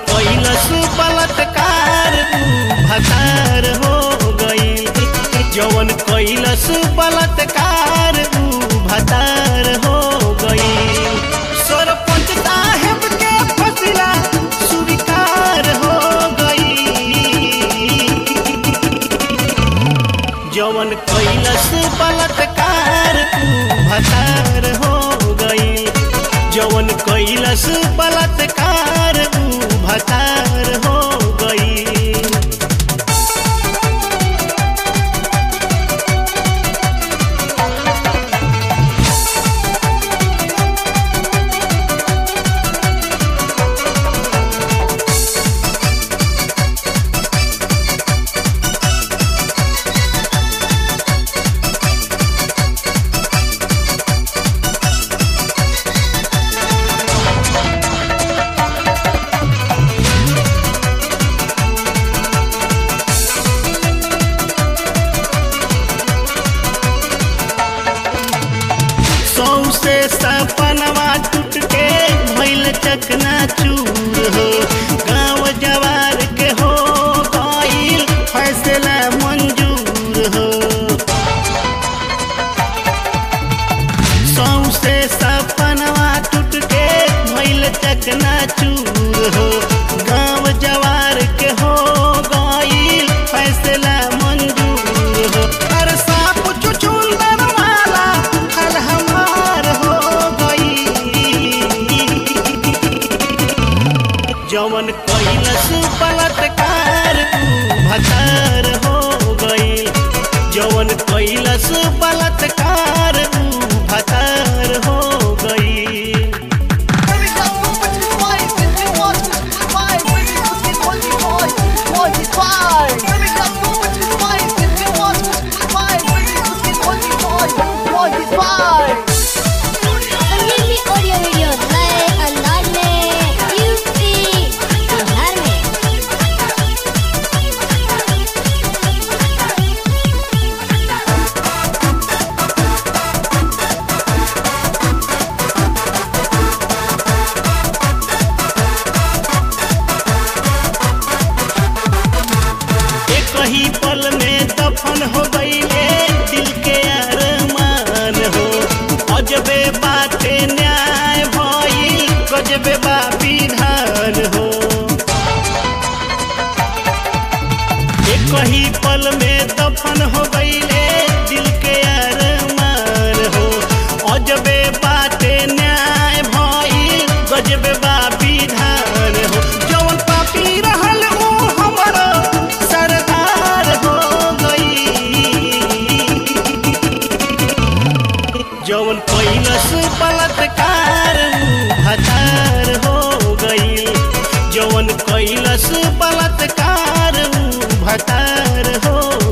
कैलस बलात्कार ऊ भतार हो गई जवन कैलस बलात्कार ऊ भतार हो गई सरपंच साहेब के फसिला स्वीकार हो गई जवन कैलस बलात्कार ऊ भतार हो गई जवन कैलस बलात्कार ऊ भतार हो गई सौसे सपनवा टूट के भइल चकना चूर हो गाँव जवार के हो गईल फैसला मंजूर हो सौसे सपनवा टूट के भइल चकना चूर हो गाँव जवार के हो गईल फैसला मंजूर हो अरे साप चुचुंदर वाला हल हमार हो गई जवन कैलस बलात्कार ऊ भतार हो गई जवन कैलस बलात्कार ऊ भतार हो गई संजीवनी ऑडियो वीडियो नए अंदाज में यूपी बिहार में एक ही पल में दफन हो गईले दिल के अरमान हो अजबे बाते न्याय भइल गजबे बा विधान हो एक ही पल में दफन हो गईले दिल के अरमान हो अजबे बाते न्याय भइल गजबे बा विधान हो जवन पापी रहल ऊ हमरो सरदार हो गई जवन कैलस बलात्कार ऊ भतार हो गई जवन कैलस बलात्कार ऊ भतार हो